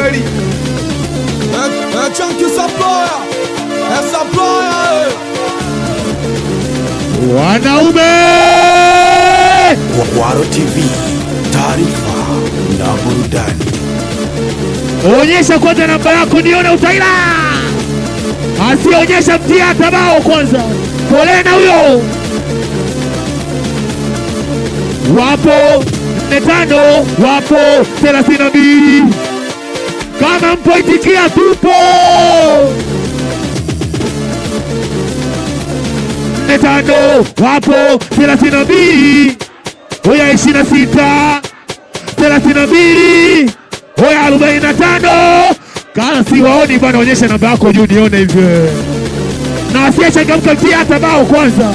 kweli. Eh, eh, Chunky Supplier. Eh, Supplier, eh. Wanaume Kwaro TV, taarifa na burudani. onyesha kwanza namba yako nione utaila. Asionyesha mtia hata bao kwanza. Pole na huyo. Wapo nne tano, wapo thelathini na mbili. Kama mpo itikia, tupo nne tano, wapo thelathini na mbili. Oya ishirini na sita thelathini na mbili oya arobaini na tano kala si waoni bwana, onyesha namba yako juu nione hivyo, na asiyechangamka mtia hata bao kwanza.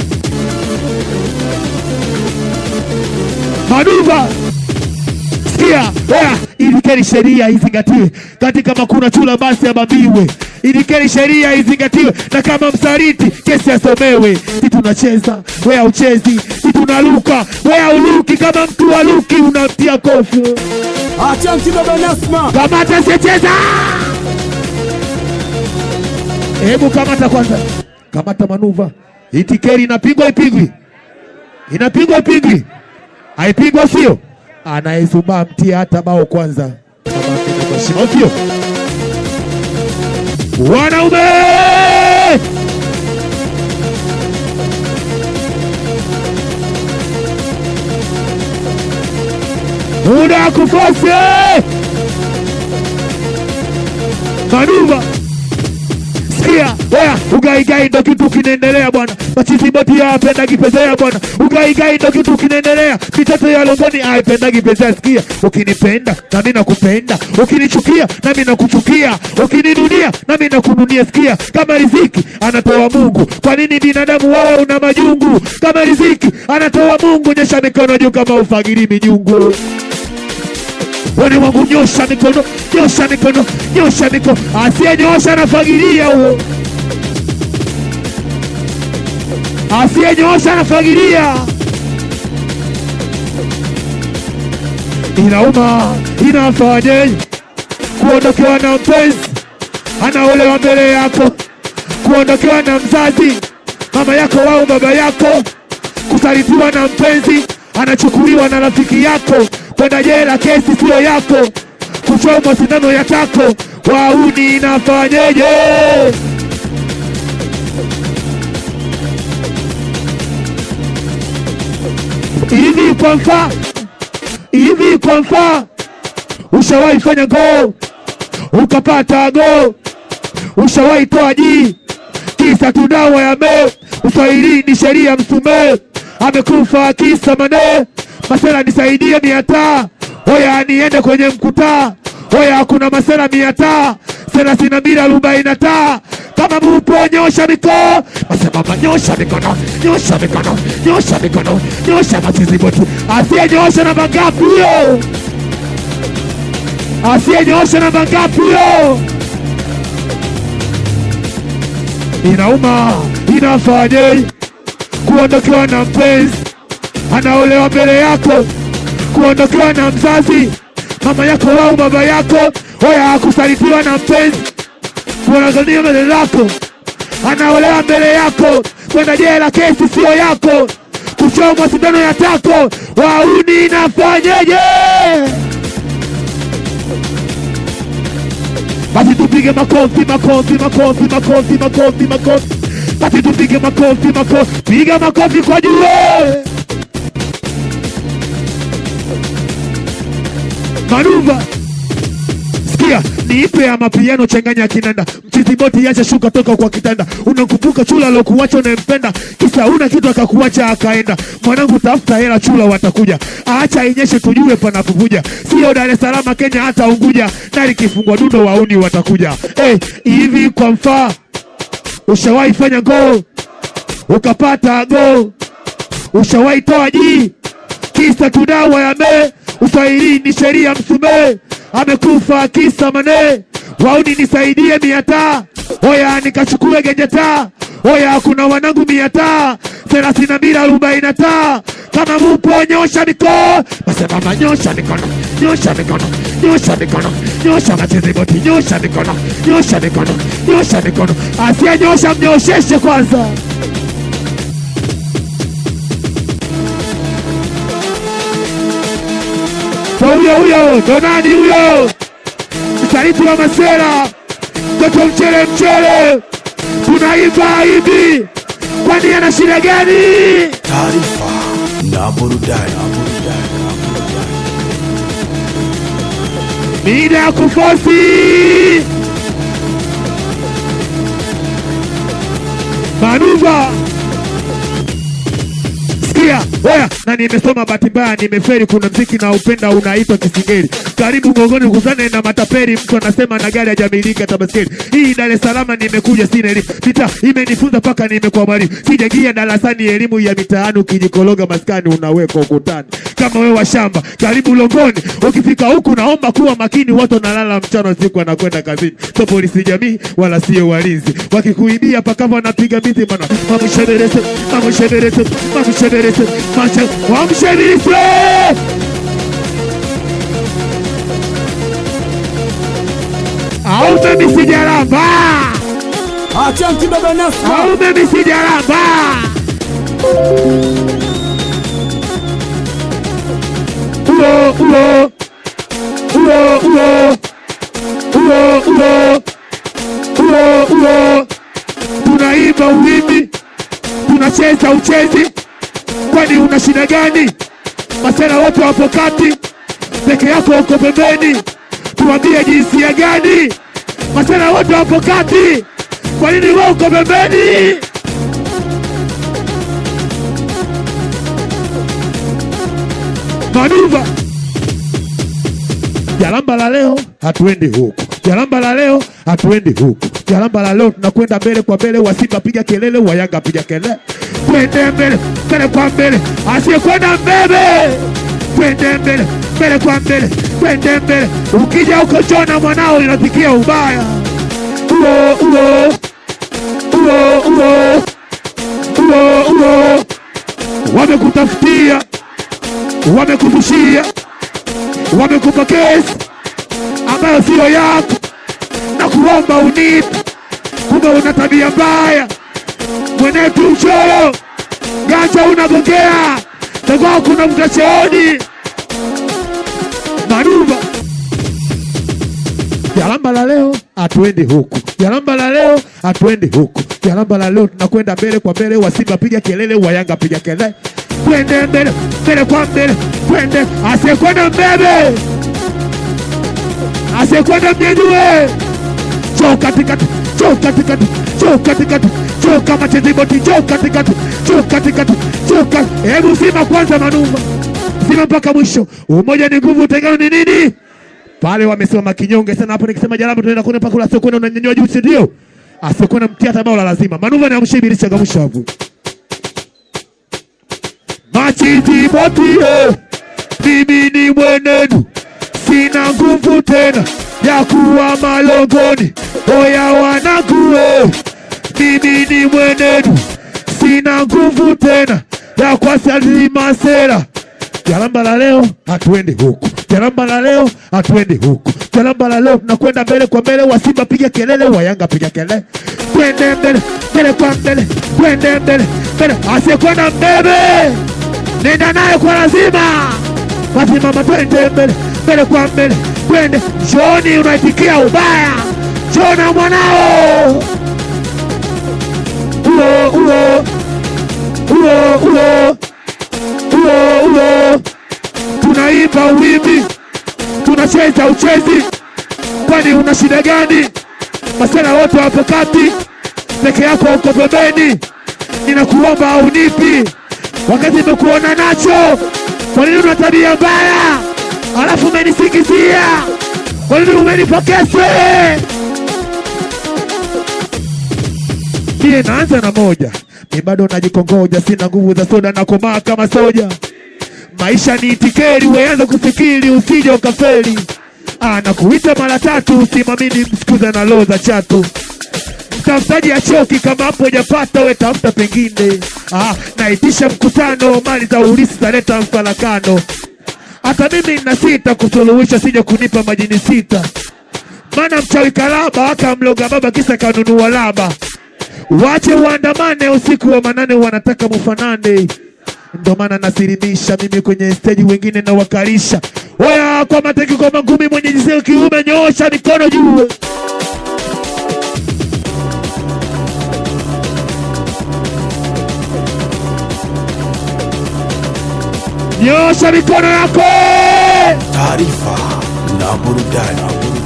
Manuva sikia, oya, ilikeni sheria izingatiwe, katika makuna chula basi ababiwe, ilikeni sheria izingatiwe, na kama msaliti kesi asomewe. Si tunacheza wea uchezi, si tunaluka wea uluki, kama mtu waluki unamtia kofi Ah, Chunky Baba Nasma. Kamata sicheza. Hebu kamata kwanza, kamata manuva. Itikeri inapigwa ipigwi, inapigwa ipigwi, haipigwa sio? Anayezumbaa mtie hata bao kwanza, Kama mimi kwa shimo, sio? Wanaume muda wa kufosi manuva sikia oya ugaigai ndo kitu kinaendelea bwana machiziboti ya apendagi pezea bwana ugaigai ndo kitu kinaendelea mitoto ya longoni aipendagi pezea sikia ukinipenda nami nakupenda ukinichukia nami nakuchukia ukininunia nami nakununia sikia kama riziki anatoa mungu kwa nini binadamu wao una majungu kama riziki anatoa mungu nyesha mikono juu kama ufagiri minyungu Wale wangu nyosha mikono, nyosha mikono, nyosha mikono. Asiyenyosha anafagilia huo. Asiyenyosha anafagilia. Inauma, inafanyeje kuondokewa na mpenzi anaolewa mbele yako, kuondokewa na mzazi mama yako au baba yako, kusalitiwa na mpenzi anachukuliwa na rafiki yako, kwenda jela, kesi siyo yako, kuchomwa sindano ya tako, wauni inafanyeje? Hivi kwa mfano, hivi kwa mfano, ushawahi fanya go ukapata go, ushawahi toa jii kisa tu dawa ya me uswahilini sheria msumee amekufa kisa mane masela nisaidie miataa oya niende kwenye mkutaa oya kuna masela miataa thelathini na mbili arobaini na taa kama mupo nyosha mikono masemama nyosha mikono nyosha mikono nyosha mikono nyosha matiziboti asiye nyosha namba ngapi huyo asiye nyosha namba ngapi huyo inauma inafanyeje kuondokewa na mpenzi anaolewa mbele yako, kuondokewa na mzazi mama yako au baba yako, oya kusalitiwa na mpenzi, kuangalia mbele lako, anaolewa mbele yako, kwenda jela, kesi sio yako, kuchomwa sindano ya tako, wauni inafanyeje? Basi tupige makofi, makofi, makofi, makofi, makofi, makofi. Basi tupige makofi, makofi, piga makofi kwa juu. Manuva, sikia, niipe ya mapiano changanya ya kinanda, mchiziboti yacha shuka toka kwa kitanda. Unakumbuka chula alokuacha unayempenda, kisa una kitu akakuacha akaenda. Mwanangu, tafuta hela, chula watakuja. Acha inyeshe tujue panapovuja, sio Dar es Salaam, Kenya, hata Unguja. Na likifungwa dundo wauni watakuja. Eh, hivi kwa mfaa, ushawahi fanya gol ukapata gol? Ushawahi toa jii kisa tudawa ya me uswahilini sheria msumee amekufa kisa mane wauni nisaidie miataa oya nikachukue genjetaa oya kuna wanangu miataa thelathini na mbili arobaini na taa kama mupo nyosha mikono masemama nyosha mikono nyosha mikono nyosha mikono nyosha macheziboti nyosha mikono nyosha mikono nyosha mikono asiyenyosha mnyosheshe kwanza Kwa huyo huyo ndo nani huyo msaliti wa masera mtoto mchele mchele tunaimba hivi kwani ana shida gani taarifa na burudani mida ya kufosi manuva sikia oya na nimesoma bahati mbaya nimeferi kuna mziki na upenda unaitwa kisingeli karibu gongoni kuzane na mataperi mtu anasema na gari hajamilika tabaskeli hii dar es salaam nimekuja sina elimu vita imenifunza mpaka nimekuwa mwalimu sijagia darasani elimu ya mitaani ukijikologa maskani unawekwa ukutani kama wewe wa shamba karibu longoni ukifika huku naomba kuwa makini watu wanalala mchana usiku wanakwenda kazini so polisi jamii wala sio walinzi wakikuibia pakava wanapiga miti mana mamsheberese mamsheberese mamsheberese mamsheberese au mimi sijalamba Achanki baba Nasma. au mimi sijalamba uo uo uo uo uo uo uo uo tunaimba uwimbi tunacheza uchezi kwani una shida gani masera wote wapo kati peke yako uko pembeni tuambie jinsia gani masera wote wapo kati kwa nini wewe uko pembeni manuva jalamba la leo hatuendi huku jalamba la leo hatuendi huku jalamba la leo tunakwenda mbele kwa mbele wa simba piga kelele wa yanga piga kelele twende mbele mbele kwa mbele asiyekwenda mbele twende mbele mbele kwa mbele twende mbele ukija huko chona mwanao inatikia ubaya uo uo uo uo uo uo wamekutafutia wamekufushia wamekupa kesi ambayo siyo yako na kuomba unipe, kumbe una tabia mbaya, mwenetu mchoyo, ganja unagongea, tagwao kuna mtacheoni manuva Jalamba la leo hatuendi huku, jalamba la leo hatuendi huku, jalamba la leo tunakwenda mbele kwa mbele, wa Simba piga kelele, wa Yanga piga kelele, twende mbele mbele kwa mbele, twende asiyekwenda mbele, asiyekwenda mnyanyue, choo katikati, choo katikati, choo katikati, choo kama cheziboti, choo katikati, choo katikati, choo katikati. Hebu Simba kwanza, manuva Simba mpaka mwisho. Umoja ni nguvu, utengano ni nini? pale wamesimama kinyonge sana hapo. Nikisema Jalamba tunaenda kwenda pakula sio kwenda unanyanyua juu, si ndio? Asiokwenda mtia hata bao la lazima. Manuva ni amshe ibilisi changamsha hapo. Machiti botie, mimi ni mwenenu, sina nguvu tena ya kuwa malongoni. Oya wanangu, eh, mimi ni mwenenu, sina nguvu tena ya kuwasalima sera Jalamba la leo hatuendi huku, jalamba la leo hatuendi huku, jalamba la leo tunakwenda mbele kwa mbele. Wa Simba piga kelele, wa Yanga piga kelele, twende mbele mbele kwa mbele, twende mbele mbele. Asiyekwenda mbele nenda naye kwa lazima, wasimama, twende mbele mbele kwa mbele, twende. Joni unaitikia ubaya, jona mwanao uo uo uo uo uo uo, tunaimba wimbi, tunacheza uchezi, kwani una shida gani? Masela wote wapo kati, peke yako uko pembeni, ninakuomba aunipi wakati nimekuona nacho. Kwa nini una tabia mbaya, alafu umenisikizia? Kwa nini umenipa kesi? Mie naanza na moja, mi bado najikongoja, sina nguvu za soda, nakomaa kama soja. Maisha ni itikeri, weanza kufikiri, usije ukafeli. anakuita mara tatu, usimamini msikuza na roho za chatu mtafutaji achoki kama hapo hujapata we tafuta pengine. Ah, naitisha mkutano, mali za ulisi zaleta mfarakano. Hata mimi nina sita kusuluhisha, sija kunipa majini sita, maana mchawi kalaba akamloga baba kisa kanunua laba. Wache uandamane usiku wa manane, wanataka mufanane ndo maana nasilimisha mimi kwenye steji, wengine nawakalisha. Oya, kwa mateki, kwa mangumi, mwenye jinsia ya kiume, nyoosha mikono juu. Nyosha mikono yako. taarifa na burudani.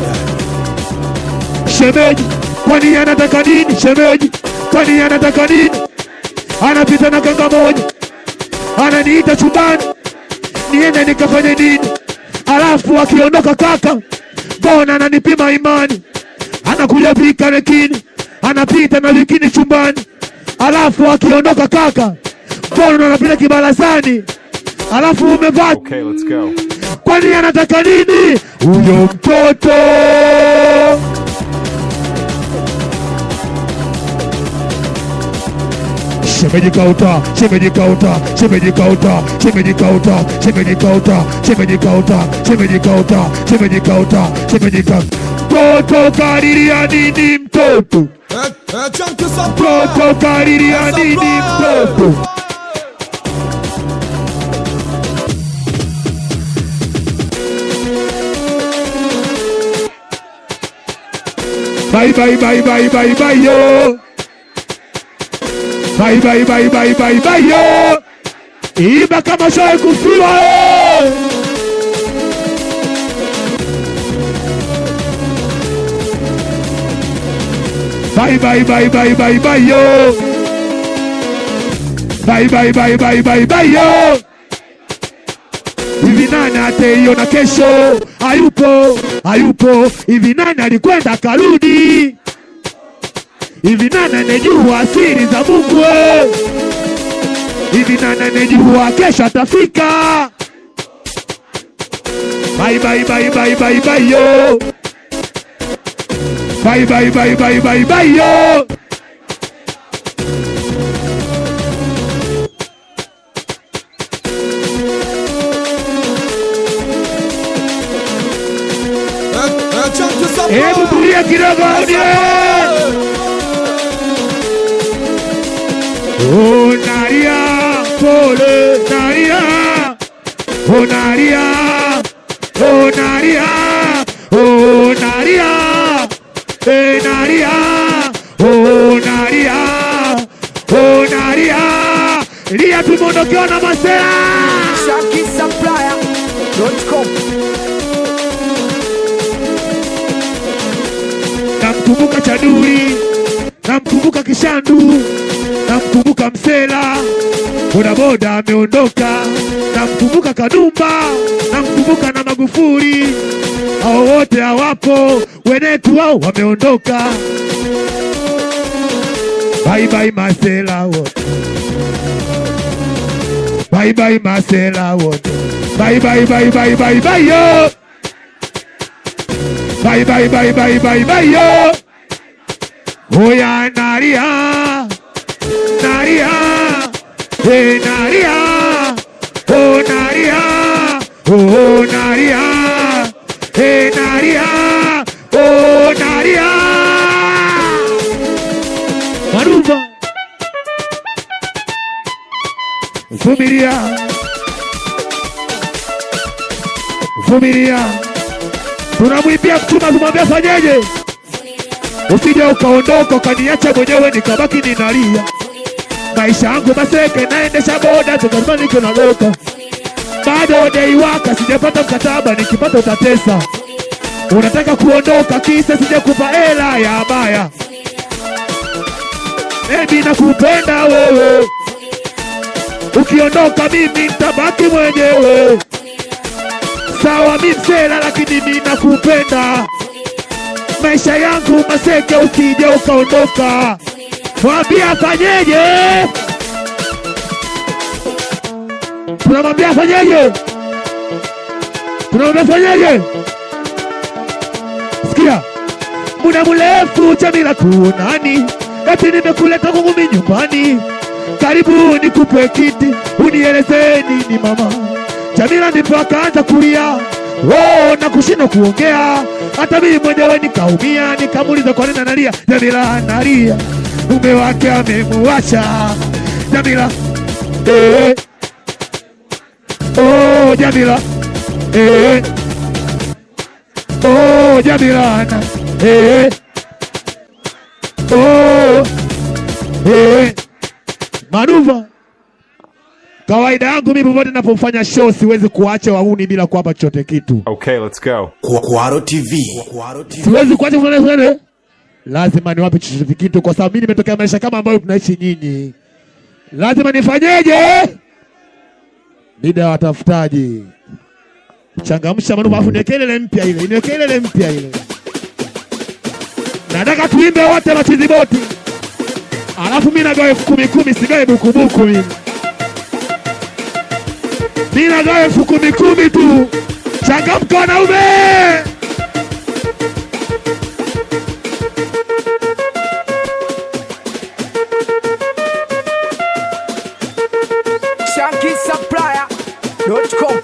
Shemeji, kwani anataka nini? Shemeji, kwani anataka nini? Anapita na kanga moja, ananiita chumbani, niende nikafanye nini? Alafu akiondoka kaka, mbona ananipima imani? Anakuja pika lekini, anapita na likini chumbani, alafu akiondoka kaka, mbona anapita kibarazani? Alafu umevaa Okay, let's go. kwani anataka nini huyo mtoto? Shemeji kauta, shemeji kauta, shemeji kauta, shemeji kauta, shemeji kauta, shemeji kauta, shemeji kauta, shemeji kauta, shemeji kauta. Mtoto kariria nini mtoto? É, é Chunky Supplier. Mtoto kariria nini mtoto? Bye bye bye bye bye bye yo. Bye bye bye bye bye bye yo. Iba kama shoe kufiwa yo. Bye bye bye bye bye bye yo. Bye bye bye bye bye bye yo. Hivi nani ataiona kesho? Hayupo, hayupo. Hivi nani alikwenda karudi? Hivi nani anejua siri za Mungu? we? Hivi nani anejua kesho atafika? Bye bye bye bye bye bye yo. Bye bye bye bye bye bye yo. É, é Chunky Supplier. Hebu tulia kidogo audio. Oh, Naria, pole, Naria. Oh, Naria. Oh, Naria. Oh, Naria. Eh, Naria. Oh, Naria. Oh, Naria. Lia tumeondokewa na masera. ShakiSupplier.com namkumbuka Chaduri, namkumbuka Kishandu, namkumbuka Msela, bodaboda ameondoka, namkumbuka Kadumba, namkumbuka na Magufuli, hao wote hawapo, wenetu wao wameondoka. Bye bye Masela wote, bye bye Masela wote, bye bye bye bye bye bye yo. Bye bye bye bye bye bye yo. Oya Naria, Naria, hey Naria, oh Naria, oh Naria, hey Naria, oh Naria. Maruva, vumilia, vumilia tunamwimbia mchuma kumwambia fanyeje, usije ukaondoka ukaniacha mwenyewe nikabaki ninalia. Maisha yangu maseke, naendesha boda tukazima niko naloka, bado dei waka, sijapata mkataba, nikipata utatesa. Unataka kuondoka kisa sijakupa hela ya baya, ebi nakupenda wewe, ukiondoka mimi nitabaki mwenyewe. Sawa mi msela, lakini mi nakupenda. Maisha yangu maseke, usije ukaondoka. Mwambie afanyeje? Tunamwambia afanyeje? Tunamwambia afanyeje? sikia muda mrefu Jamila tuonani, eti nimekuleta kwangu mimi nyumbani, karibu nikupe kiti unieleze nini mama. Jamila ndipo akaanza kulia oh, na kushindwa kuongea, hata mimi mwenyewe nikaumia, nikamuuliza kwa nini analia. Jamila analia, mume wake amemuacha. Jamila eh, oh, Jamila eh, oh, Jamila ana eh, oh, eh, manuva kawaida yangu mimi popote napofanya show siwezi kuacha wauni bila kuwapa chochote kitu, Okay, let's go. Kwa- Kwaro TV. Kwaro TV. siwezi kuacha kufanya sana, lazima niwape chochote kitu, kwa sababu mimi nimetokea maisha kama ambayo tunaishi nyinyi. Lazima nifanyeje? Mida ya watafutaji, changamsha manuva, afu niweke ile mpya ile, niweke ile mpya ile. Nataka tuimbe wote machiziboti, alafu mimi nagawa elfu kumi kumi, sigawe bukubuku mimi mimi nagawa elfu kumi kumi tu. Changamka wanaume! ShankySupplier.com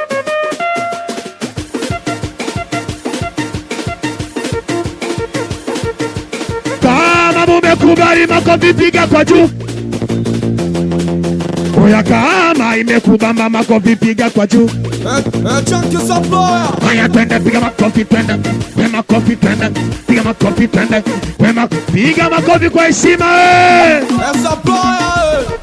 Kama mumekubali makofi piga kwa juu. Oya, kama imekubamba makofi piga kwa juu. Eh, eh, Chunky Supplier. Haya, twende piga makofi, twende we makofi, twende piga makofi, twende we ma piga makofi kwa heshima eh! Eh, Supplier. eh.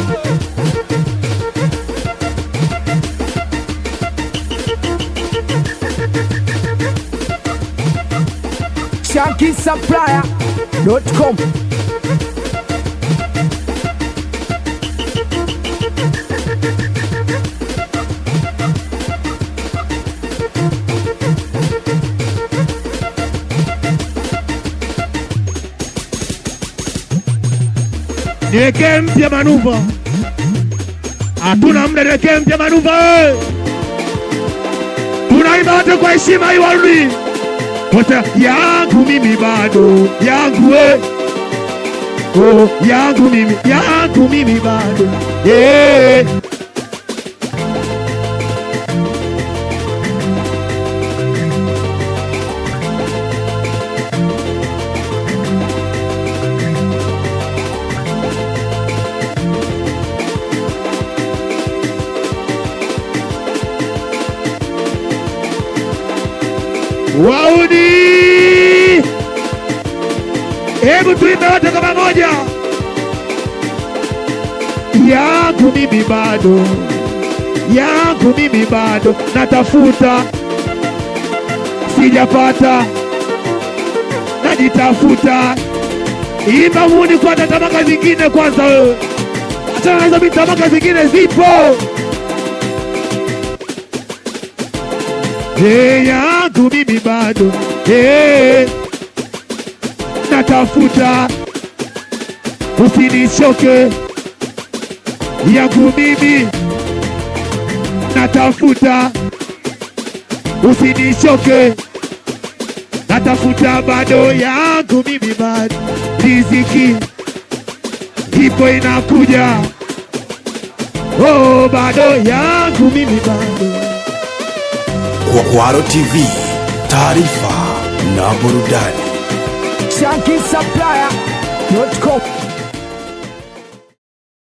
ShankySupplier.com Niwekee mpya manuva, hatuna muda, niwekee mpya manuva eh! Tunaimba wote kwa heshima hii, warudi wote, yangu mimi bado yangu eh! Oh, yangu mimi yangu mimi bado yeah. Wauni, hebu tuimbe wote kwa pamoja. Yangu mimi bado, yangu mimi bado natafuta, sijapata, najitafuta. Imba muni kwanza, tamaka zingine kwanza wewe, achana na hizo mitamaka zingine zipo. Hey, yangu mimi bado hey, natafuta, usinichoke. Yangu mimi natafuta, usinichoke. Natafuta bado, yangu mimi bado, riziki ipo inakuja. Oh, bado yangu mimi bado Kwa- Kwaro TV. Taarifa na burudani. ShankySupplier.com